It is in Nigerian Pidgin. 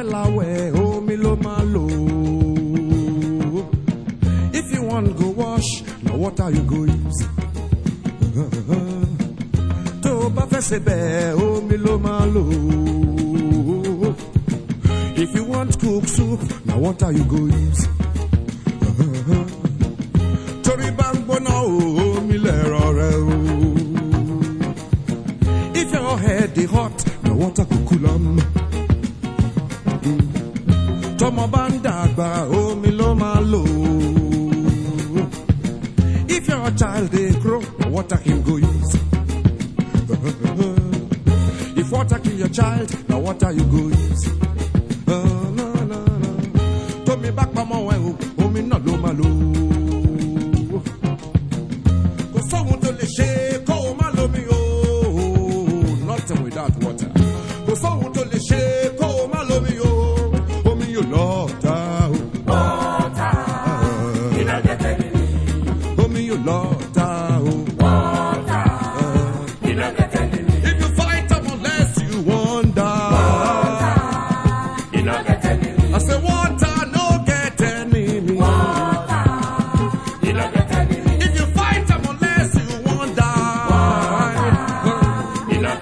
láwẹ̀ omi ló máa lò. If you wan go wash, na water you go use. Tó o bá fẹ́ ṣe bẹ́ẹ̀, omi ló máa lò. If you want cook soup, na water you go use. Torí bá ń gbóná o, omi lẹ̀rọ rẹ o. If your head dey hot, na water go cool am. Tọmọ bá ń dàgbà, omi ló máa lò. If your child dey grow, na water him go use. If water kill your child, na water you go use.